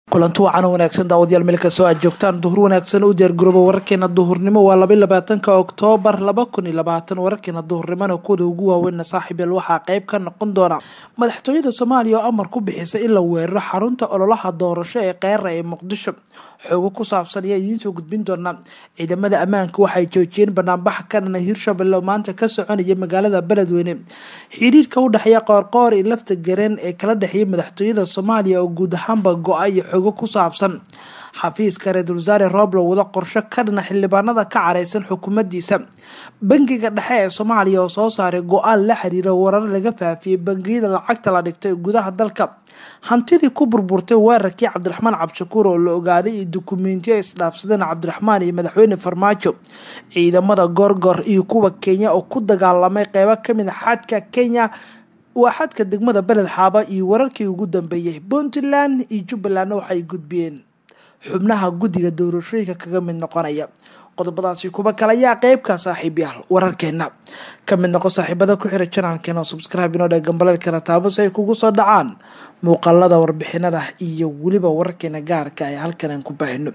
kulanti wacan wanaagsan daawadayaal meel kastoo aad joogtaan duhur wanaagsan u diyaargarooba wararkeena duhurnimo waa laba labaatanka oktoobar laba kun iyo labaatan wararkeena duhurnimona kuwada ugu waaweynna saaxiibeel waxaa qeyb ka noqon doona madaxtooyada soomaaliya oo amar ku bixisay in la weeraro xarunta ololaha doorasho ee keera ee muqdisho xoogo ku saabsan ayaa idiinsoo gudbin doona ciidamada ammaanka waxay joojiyeen banaanbax ka dhana hirshabelle oo maanta ka soconaya magaalada beledweyne xiriirka u dhexeeya qoorqoor iyo lafta gareen ee kala dhexeeya madaxtooyada soomaaliya oo guud ahaanba go-ay xogo ku saabsan xafiiska ra-iisul wasaare rooblo wada qorsho ka dhana xildhibaanada ka careysan xukuumaddiisa bangiga dhexe ee soomaaliya oo soo saaray go-aan la xiriira warar laga faafiyey bangiyada lacagta la dhigtay gudaha dalka hantidii ku burburtay weerarkii cabdiraxmaan cabdishakuur oo la ogaaday iyo dukumentiyo ay isdhaafsadeen cabdiraxmaan iyo madaxweyne farmaajo ciidamada goorgor iyo kuwa kenya oo ku dagaalamay qeybo kamid a xadka kenya waa xadka degmada beled xaaba iyo wararkii ugu dambeeyey puntland iyo jubbalandna waxay gudbiyeen xubnaha guddiga doorashooyinka kaga mid noqonaya qodobadaasi kuba kale ayaa qeybka saaxiibyaal wararkeena ka mid noqo saaxiibada ku xira janaalkeena oo subscribe inoo dhee gambaleelkana taabo si ay kugu soo dhacaan muuqaalada warbixinada iyo weliba wararkeena gaarka ay halkan aan ku baahino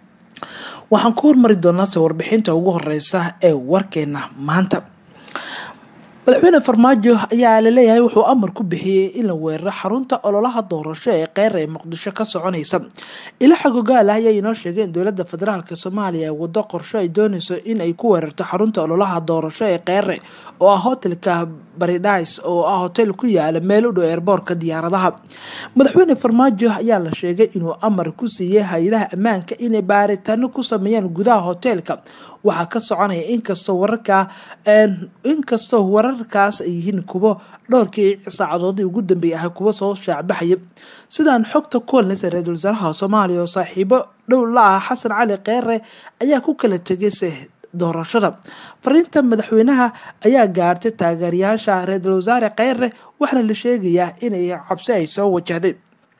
waxaan ku hormari doonaase warbixinta ugu horeysa ee warkeena maanta madaxweyne farmaajo ayaa laleeyahay wuxuu amar ku bixiyey in la weeraro xarunta ololaha doorasho ee keer ee muqdisho ka soconaysa ilaxa gogaal ah ayaa inoo sheegay in dowlada federaalk soomaaliya ay wado qorsho ay dooneyso in ay ku weerarto xarunta ololaha doorasho ee keere oo ah hotelka baridhais oo ah hotel ku yaala meel u dhow eerboorka diyaaradaha madaxweyne farmaajo ayaa la sheegay inuu amar ku siiyey hay-adaha ammaanka inay baaritaano ku sameeyaan gudaha hoteelka waxaa ka soconaya inkastoo wararkaa inkastoo wararkaas ay yihiin kuwo dhowrkii saacadoodii ugu dambeeyay ahay kuwa soo shaacbaxaya sidaan xogta kuwanleysa ra-iisul wasaaraha soomaaliya oo saaxiibo dhow la ah xasan cali keere ayaa ku kala tegayse doorashada fariinta madaxweynaha ayaa gaartay taageerayaasha ra-iisul wasaare keere waxaana la sheegayaa inay cabsi ay soo wajahday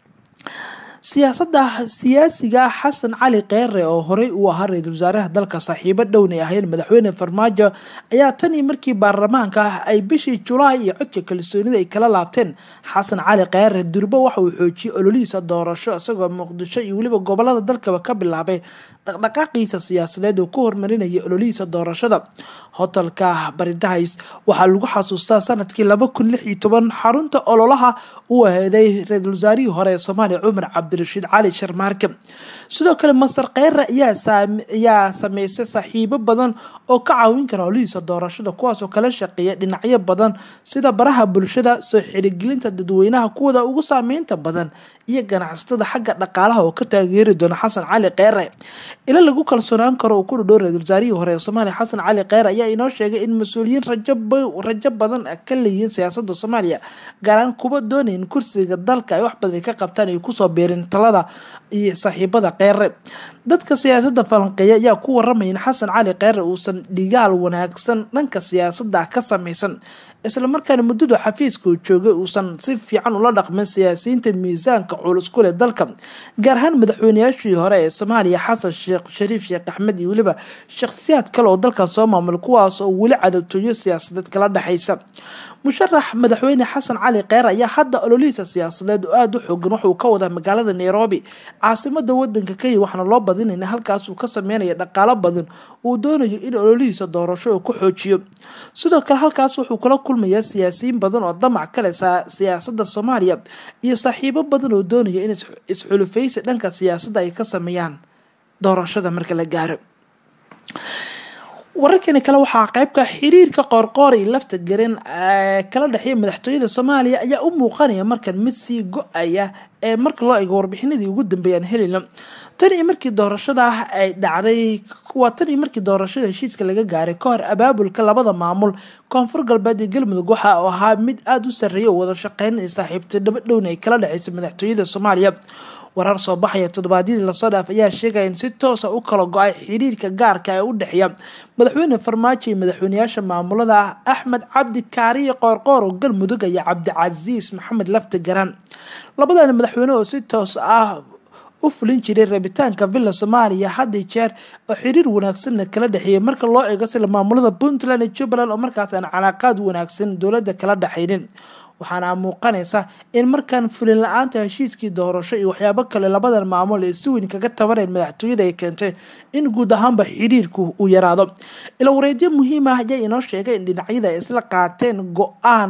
siyaasada siyaasiga xasan cali keere oo horey uu ahaa ra-iisul wasaaraha dalka saaxiibo dhowna ahayn madaxweyne farmaajo ayaa tan iyo markii baarlamaanka ah ay bishii julaay iyo codka kalsoonida ay kala laabteen xasan cali keere durbo waxa uu xoojiyey ololihiisa doorasho isagoo muqdisho iyo weliba gobolada dalkaba ka bilaabay dhaqdhaqaaqiisa siyaasadeed oo ku hormarinaya ololihiisa doorashada hotelka baridhais waxaa lagu xasuustaa sanadkii laba kun lix iyo toban xarunta ololaha uu aheeday ra-iisul wasaarihii hore ee soomaaliya cumar cabdirashiid cali sharmaarke sidoo kale masar keere ayaa sameysay saaxiibo badan oo ka caawin kara ololihiisa doorashada kuwaasoo kala shaqeeya dhinacyo badan sida baraha bulshada soo xirigelinta dadweynaha kuwada ugu saameynta badan iyo ganacsatada xagga dhaqaalaha oo ka taageeri doona xasan cali keere ila lagu kalsoonaan karo uu ku dhadhow ra-iisul wasaarihii hore ee soomaaliya xasan cali keere ayaa inoo sheegay in mas-uuliyiin rajo badan ka leeyihiin siyaasada soomaaliya gaaraan kuwa doonayn kursiga dalka ay wax badan ka qabtaan ay kusoo beerin talada iyo saaxiibada keere dadka siyaasada falanqeeya ayaa ku waramaya in xasan cali keere uusan dhigaal wanaagsan dhanka siyaasada ka sameysan islamarkaana muddadu xafiiska uu joogay uusan si fiican ula dhaqmin siyaasiyiinta miisaanka culus ku leh dalka gaar ahaan madaxweynayaashii hore ee soomaaliya xasan sheekh shariif sheekh axmed iyo weliba shakhsiyaad kale oo dalkan soo maamul kuwaas oo weli cadabtooyo siyaasadeed kala dhexaysa musharax madaxweyne xasan cali keere ayaa hadda ololihiisa siyaasadeed oo aada u xoogan waxauu ka wadaa magaalada nairobi caasimada wadanka kenya waxaana loo badinayna halkaas uu ka sameynaya dhaqaalo badan uu doonayo in ololihiisa doorasho uu ku xoojiyo sidoo kale halkaas wuxuu kula kulmayaa siyaasiyiin badan oo damac kale siyaasada soomaaliya iyo saaxiibo badan oo doonaya in isxulufaysi dhanka siyaasadda ay ka sameeyaan doorashada marka la gaaro wararkani kale waxaa qeybka xiriirka qoorqoor iyo lafta garan kala dhexeeya madaxtooyada soomaaliya ayaa u muuqanaya markan mid sii go-aya ee marka loo eego warbixinadii ugu dambeeyaan helina tan iyo markii doorashada ay dhacday waa tan iyo markii doorashada heshiiska laga gaaray ka hor abaabulka labada maamul koonfur galbeed iyo galmudug waxa uu ahaa mid aada u sarreeya oo wada shaqeyn iyo saaxiibtay dhaba dhowna ay kala dhexeysa madaxtooyada soomaaliya warar soo baxaya toddobaadyadii lasoo dhaaf ayaa sheegaya in si toosa u kala go-ay xiriirka gaarka ee u dhexeeya madaxweyne farmaajo iyo madaxweyneyaasha maamulada ah axmed cabdi kaariyo qoorqoor oo galmudug iyo cabdicasiis maxamed lafti garan labadan madaxweyne oo si toos ah u fulin jiray rabitaanka villa soomaaliya had iyo jeer oo xiriir wanaagsanna kala dhexeeyay marka loo eego sida maamulada puntland iyo jubbaland oo markaas aan calaaqaad wanaagsan dowladda kala dhexaynin waxaana muuqanaysa in markaan fulin la-aanta heshiiskii doorasho iyo waxyaabo kale labadan maamul ee si weyn kaga tabaneen madaxtooyada ay keentay in guud ahaanba xidhiirku uu yaraado ila wareedyo muhiim ah ayaa inoo sheegay in dhinacyada ay isla qaateen go-aan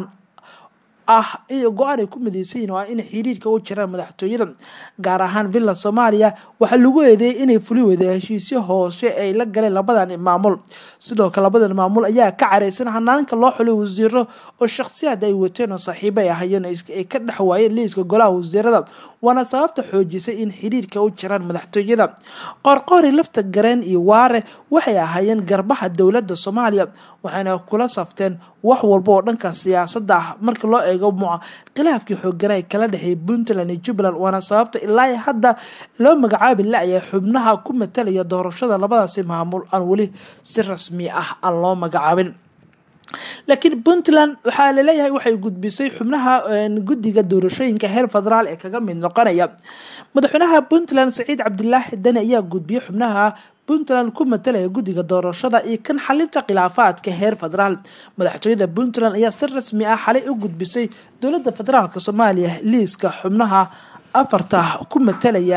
ah go-aan ay ku midaysan yihin waa inay xiriirka u jiraan madaxtooyada gaar ahaan villa soomaaliya waxaa lagu eedeeyay inay fuli weyda heshiisyo hoose ay la galeen labadan maamul sidoo kale labadan maamul ayaa ka careysan hanaanka loo xulay wasiiro oo shakhsiyaad ay wateen oo saaxiibo ay ahayeen ay ka dhex waayeen liiska golaha wasiirada waana sababta xoojisay in xiriirka u jiraan madaxtooyada qoorqoori lafta gareen iyo waare waxay ahaayeen garbaha dowladda soomaaliya waxayna kula safteen wax walba oo dhanka siyaasadda ah marka loo eego muca khilaafkii xoogana ay kala dhexeeyay puntland iyo jubbaland waana sababta ilaa hadda loo magacaabi la-yahay xubnaha ku matalaya doorashada labadaasi maamul aan weli si rasmi ah aan loo magacaabin laakiin puntland waxaa laleeyahay waxay gudbisay xubnaha guddiga doorashooyinka heer federaal ee kaga mid noqonaya madaxweynaha puntland saciid cabdilaahi dani ayaa gudbiyey xubnaha puntland ku matalaya guddiga doorashada iyo kan xalinta khilaafaadka heer federaal madaxtooyada puntland ayaa si rasmi ah xalay u gudbisay dowladda federaalk soomaaliya liiska xubnaha afarta ku matalaya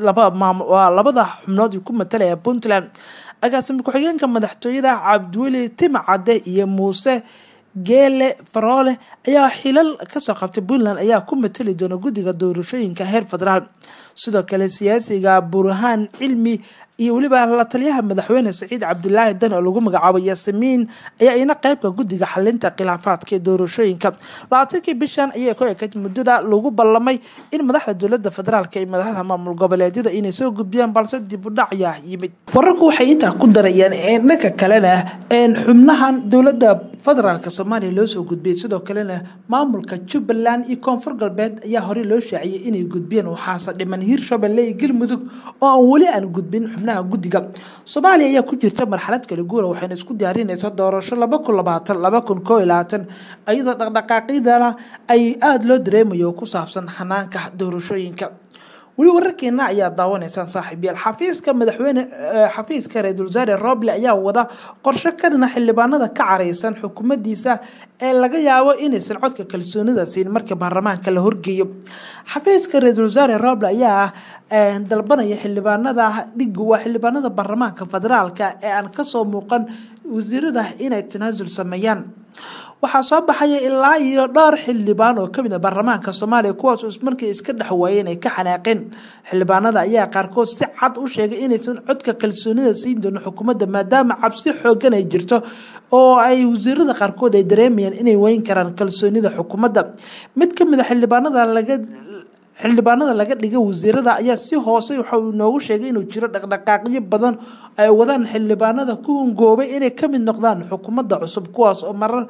labada xubnood ku matalaya puntland agaasimi ku-xigeenka madaxtooyada cabdiweli timcade iyo muuse geele faroole ayaa xilal kasoo qabtay puntland ayaa ku matali doona guddiga doorashooyinka heer federaal sidoo kale siyaasiga burhaan cilmi iyo weliba la taliyaha madaxweyne saciid cabdilaahi dan oo lagu magacaabo yaasimiin ayaa ina qeybka guddiga xalinta khilaafaadka ee doorashooyinka labaatankii bishan ayay ku ekayd muddada lagu ballamay in madaxda dowlada federaalk iyo madaxda maamul goboleedyada inay soo gudbiyaan balse dib u dhacyaa yimid wararku waxay intaa ku darayeen dhanka kalena xubnahan dowlada federaalk soomaaliya loo soo gudbiyay sidoo kalena maamulka jubbaland iyo koonfur galbeed ayaa horey loo shaaciyay inay gudbiyeen waxaase dhiman hiirshabelle iyo galmudug oo aan weli aan gudbin xubnaha guddiga soomaaliya ayaa ku jirta marxalad kala guura waxayna isku diyaarinaysaa doorasho laba kun labaatan laba kun koo iyo labaatan iyadoo dhaqdhaqaaqyadana ay aada loo dareemayo ku saabsan xanaanka doorashooyinka weli wararkeena ayaa daawanaysaan saaxiibyaal xafiiska madaxweyne xafiiska ra-iisul wasaare roble ayaa wada qorsho ka dhina xildhibaanada ka careysan xukuumaddiisa ee laga yaabo inaysan codka kalsoonida siin marka baarlamaanka la horgeeyo xafiiska ra-iisul wasaare roble ayaa dalbanaya xildhibaanada dhigu waa xildhibaanada baarlamaanka federaalka ee aan kasoo muuqan wasiirada inay tanaasul sameeyaan waxaa soo baxaya ilaa iyo dhowr xildhibaan oo kamid a baarlamaanka soomaaliya kuwaas markii iska dhex waayeen ay ka xanaaqeen xildhibaanada ayaa qaarkood si cad u sheegay inaysan codka kalsoonida siin doonin xukuumadda maadaama cabsi xoogan ay jirto oo ay wasiirada qaarkood ay dareemayaan inay weyn karaan kalsoonida xukuumadda mid kamid a xildhibaanada laga xildhibaanada laga dhigay wasiirada ayaa si hoose waxa uu inoogu sheegay inuu jiro dhaqdhaqaaqyo badan ay wadaan xildhibaanada ku hungoobay inay kamid noqdaan xukuumadda cusub kuwaas oo marar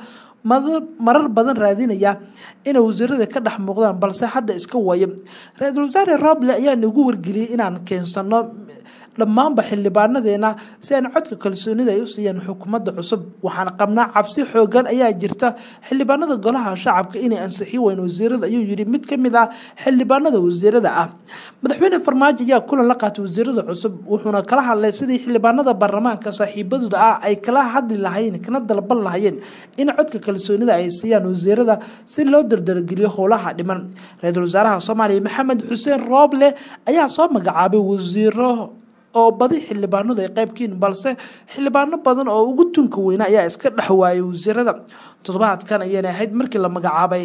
marar badan raadinaya inay wasiirada ka dhex muuqdaan balse hadda iska waayo ra-iisul wasaare roble ayaa nagu wargeliyey inaan keensano dhammaanba xildhibaanadeena si aan codka kalsoonida ay u siiyaan xukuumadda cusub waxaan qabnaa cabsi xoogan ayaa jirta xildhibaanada golaha shacabka inay ansixi weyn wasiirada ayuu yidhi mid kamid ah xildhibaanada wasiirada ah madaxweyne farmaajo ayaa kulan la qaatay wasiirada cusub wuxuuna kala hadlay sidii xildhibaanada baarlamaanka saaxiibadooda ah ay kala hadli lahayeen kana dalban lahayeen in codka kalsoonida ay siiyaan wasiirada si loo dardargeliyo howlaha dhiman ra-iisul wasaaraha soomaaliya maxamed xuseen rooble ayaa soo magacaabay wasiiro oo badi xildhibaanadu ay qaybkiin balse xildhibaano badan oo ugu tunka weyna ayaa iska dhex waayay wasiirada toddobaadkan ayayna ahayd markii la magacaabay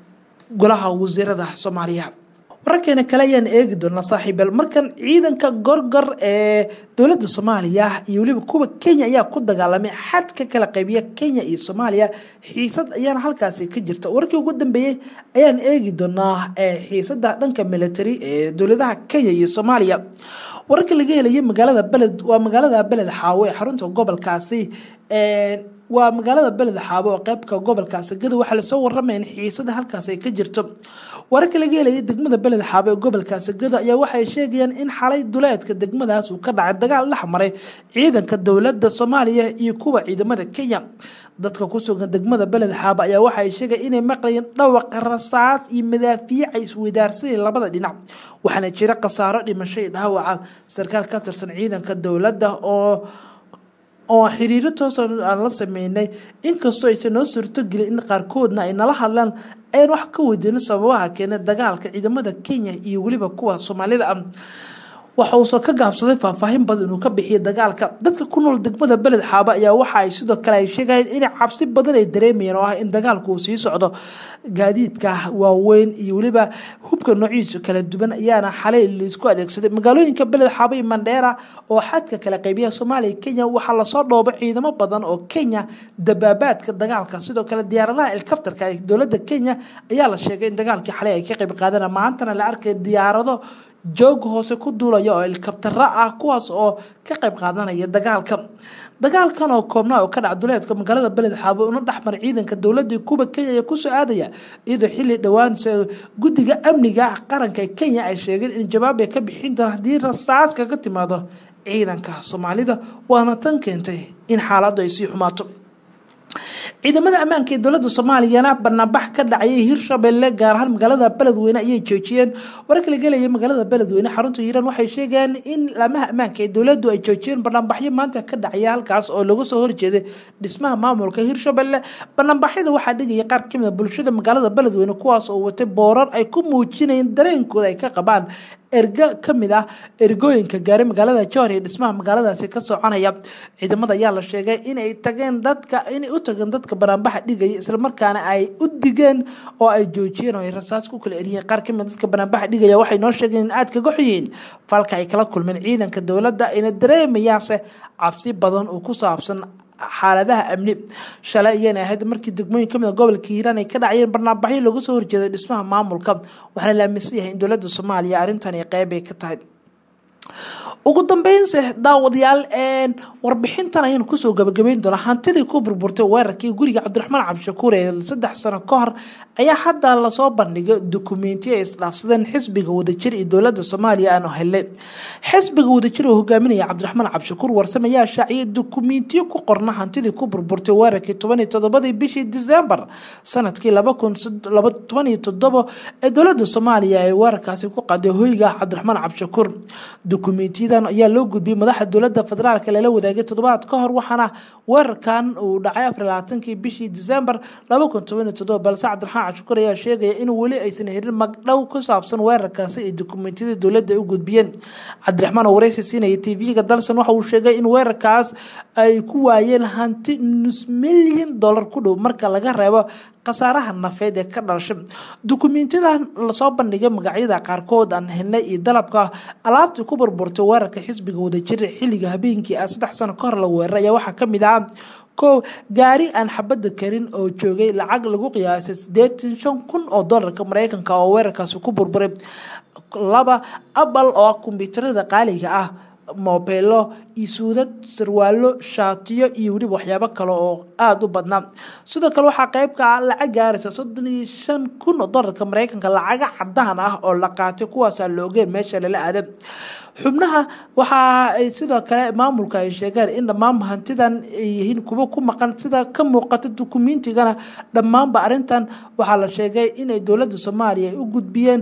golaha wasiirada soomaaliya wararkeena kale ayaan eegi doonaa saaxiibeel markan ciidanka gorgor ee dowladda soomaaliya iyo weliba kuwa kenya ayaa ku dagaalamay xad ka kala qaybiya kenya iyo soomaaliya xiisad ayaana halkaasi ka jirta warkii ugu dambeeyey ayaan eegi doonaa xiisada dhanka military ee dowladaha kenya iyo soomaaliya wararka laga helaya magaalada beled waa magaalada beled xaawo ee xarunta gobolkaasi waa magaalada beled xaabo oo qeybka gobolkaasi gado waxaa lasoo waramaya in xiisada halkaas ay ka jirto wararka laga helaya degmada beled xaabo ee gobolkaasi gado ayaa waxay sheegayaan in xalay duleedka degmadaas uu ka dhacay dagaal dhex maray ciidanka dowladda soomaaliya iyo kuwa ciidamada kenya dadka ku sugan degmada beled xaabo ayaa waxay sheegay inay maqlayeen dhawaqa rasaas iyo madaafiic ay isweydaarsanayeen labada dhinac waxaana jira khasaaro dhimasho iyo dhaawaca sarkaal ka tirsan ciidanka dowladda oo oo xiriiro toosa aan la sameynay inkastoo aysan noo suurtogelin in qaarkoodna ay nala hadlaan ayaan wax ka weydiinay sababaha keenay dagaalka ciidamada kenya iyo weliba kuwa soomaalida ah waxa uusan ka gaabsaday faahfaahin badan inuu ka bixiyay dagaalka dadka ku nool degmada beled xaaba ayaa waxa ay sidoo kale ay sheegayeen in cabsi badan ay dareemayeen oo ah in dagaalku uu sii socdo gaadiidka waaweyn iyo weliba hubka noociisa kala duwan ayaana xalay laisku adeegsaday magaalooyinka beled xaaba iyo mandheera oo xadka kala qaybiya soomaaliya kenya waxaa lasoo dhoobo ciidamo badan oo kenya dabaabaadka dagaalka sidoo kale diyaaradaha helikabtarka ee dowladda kenya ayaa la sheegay in dagaalkii xalay ay ka qayb qaadana maantana la arkay diyaarado joog hoose ku duulaya oo helikabtaro ah kuwaas oo ka qayb qaadanaya dagaalka dagaalkan oo koobnaa oo ka dhac duleedka magaalada beled xaabo una dhexmar ciidanka dowladii kuba kenya ee kusoo aadaya iyadoo xilli dhowaan guddiga amniga qaranka ee kenya ay sheegeen in jawaab ay ka bixin doona haddii rasaas kaga timaado ciidanka soomaalida waana tan keentay in xaaladdu ay sii xumaato ciidamada ammaanka ee dowladda soomaaliyana banaanbax ka dhacayay hirshabelle gaar ahaan magaalada beledweyne ayay joojiyeen wararka la gelaya magaalada beledweyne xarunta hiiraan waxay sheegeen in laamaha ammaanka ee dowladdu ay joojiyeen banaanbaxyo maanta ka dhacaya halkaas oo laga soo horjeeday dhismaha maamulka hirshabelle banaanbaxyada waxaa dhigaya qaar kamid a bulshada magaalada beledweyne kuwaas oo watay boorar ay ku muujinayeen dareenkooda ay ka qabaan ergo kamid ah ergooyinka gaaray magaalada jowhar iyo dhismaha magaaladaasi ka soconaya ciidamada ayaa la sheegay inay tageen dadka inay u tageen dadka banaanbaxa dhigaya islamarkaana ay u digeen oo ay joojiyeen oo ay rasaas ku kala eriyeen qaar kamid dadka banaanbaxa dhigaya waxay noo sheegeen in aad kaga xoyihiin falka ay kala kulmeen ciidanka dowladda ayna dareemayaanse cabsi badan oo ku saabsan xaaladaha amni shalay ayayna ahayd markii degmooyin kamid a gobolka hiiraan ay ka dhacayeen barnaambaxyo looga soo horjeeday dhismaha maamulka waxaana la aaminsan yahay in dowladda soomaaliya arrintan qeyb ay ka tahay ugu dambeynse daawadayaal warbixintan ayaan kusoo gabagabeyn doonaa hantidii ku burburtay weerarkii guriga cabdiraxmaan cabdishakuur ee saddex sano ka hor ayaa hadda lasoo bandhigay dukumentiyo ay isdhaafsadeen xisbiga wadajir iyo dowladda soomaaliya aanu helnay xisbiga wadajir oo hogaaminaya cabdiraxmaan cabdishakuur warsame ayaa shaaciyay dukumentiyo ku qorna hantidii ku burburtay weerarkii toban iyo toddobadii bishii disembar sanadkii laba kun toban iyo toddobo ee dowladda soomaaliya ay weerarkaasi ku qaaday hoyga cabdiraxmaan cabdishakuur dukumentiyadan ayaa loo gudbiyey madaxa dowladda federaalk lala wadaagay toddobaad ka hor waxaana weerarkan uu dhacay afar labaatankii bishii disembar laba kun toban iyo toddoba balse cabdiraxmaan cabdishakuur ayaa sheegaya in weli aysan helin magdhow ku saabsan weerarkaasi ay dukumentiyada dowladda u gudbiyeen cabdiraxmaan oo wareysi siinaya tv-ga dalsan waxa uu sheegay in weerarkaas ay ku waayeen hanti nus milyan dollar ku dhow marka laga reebo khasaaraha nafeed ee ka dhalashay dukumentiyada lasoo bandhigay magacyada qaarkood aan helnay iyo dalabka alaabtii ku burburtay weerarka xisbiga wadajir xilliga habeenkii ah saddex sano ka hor la weeraray ayaa waxaa kamid ah kow gaari aan xabadda karin oo joogay lacag lagu qiyaasay sideetan shan kun oo dolarka mareykanka oo weerarkaasi ku burburay laba abal oo kombyuutarada qaaliga ah mobeelo isuudad sarwaalo shaatiyo iyo weliba waxyaabo kale oo aada u badnaa sidoo kale waxaa qeyb ka ah lacag gaaraysa soddon iyo shan kun oo dolarka mareykanka lacaga cadaan ah oo la qaatay kuwaasaa la ogeen meesha lala aaday xubnaha waxa ay sidoo kale maamulka ay sheegeen in dhammaan hantidan ay yihiin kuwo ku maqan sida ka muuqata dukumentigana dhammaanba arrintan waxaa la sheegay inay dowladda soomaaliya ay u gudbiyeen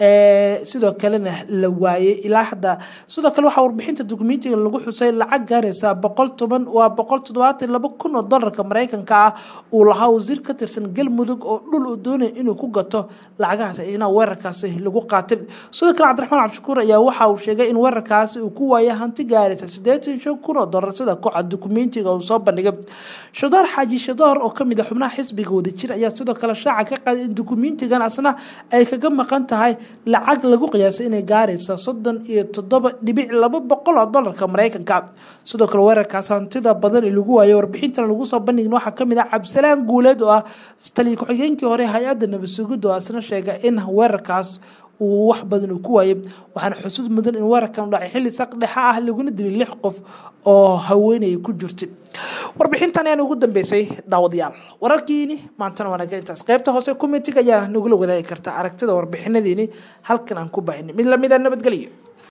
sidoo kalena la waayey ilaa hadda sidoo kale waxaa warbixinta dukumentiga lagu xusay lacag gaaraysa boqol toban waa boqol toddobaatan laba kun oo dolarka mareykanka ah uu lahaa wasiir ka tirsan galmudug oo dhul uu doonaya inuu ku gato lacagahaas ina weerarkaasi lagu qaatay sidoo kale cabdiraxmaan cabdishakuur ayaa waxa uu sheegay in weerarkaasi uu ku waayay hanti gaaraysa sideetan shan kun oo dolar sida kooxa dukumentiga uu soo bandhigay shadoor xaaji shadoor oo kamid a xubnaha xisbiga wadajir ayaa sidoo kale shaaca ka qaaday in dukumentigan asna ay kaga maqan tahay lacag lagu qiyaasay inay gaaraysa soddon iyo toddoba dhibic laba boqol oo dolarka mareykanka sidoo kale weerarkaas hantida badan ee lagu waayay warbixintan lagu soo bandhigin waxaa kamid ah cabdisalaan guuleed oo ah taliya ku-xigeenkii hore hay-adda nabadsugidda oo asna sheegay in weerarkaas uu wax badan uu ku waayay waxaana xusud mudan in weerarkan u dhacay xilli saq dhexa ah laguna dilay lix qof oo haweenay ku jirtay warbixintan ayaan ugu dambeysay daawadayaal wararkiini maantana waanaga intaas qaybta hoose commentiga ayaa nagula wadaagi karta aragtida warbixinadiini halkan aan ku bahinay mid lamida nabadgelyo